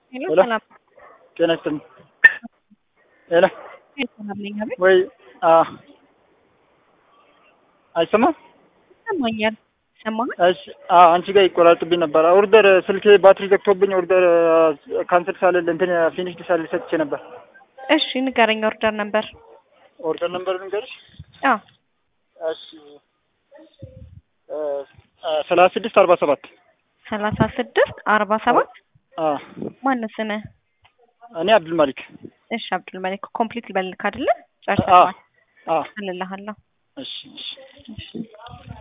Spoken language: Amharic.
ሄሎ ሄሎ ሰላም ጤና ይስጥልኝ። ሄሎ ሰላም ነኝ። አቤት ወይ አ አይሰማም? ይሰማኛል። ይሰማሃል? እሺ አ አንቺ ጋር ይቆራርጥብኝ ነበር። ኦርደር ስልኬ ባትሪ ዘግቶብኝ ኦርደር ካንሰል ሳልል እንትን ፊኒሽድ ሳልል ሰጥቼ ነበር። እሺ ንገረኝ። ኦርደር ነበር። ኦርደር ነበር ልንገርሽ? አዎ እሺ ሰላሳ ስድስት አርባ ሰባት ሰላሳ ስድስት አርባ ሰባት አ ማነው ስምህ? እኔ አብዱል ማሊክ እሺ አብዱል መሊክ ኮምፕሊት ልበልክ አይደለ? አ ጨርሰናል። አ እልልሃለሁ። እሺ እሺ እሺ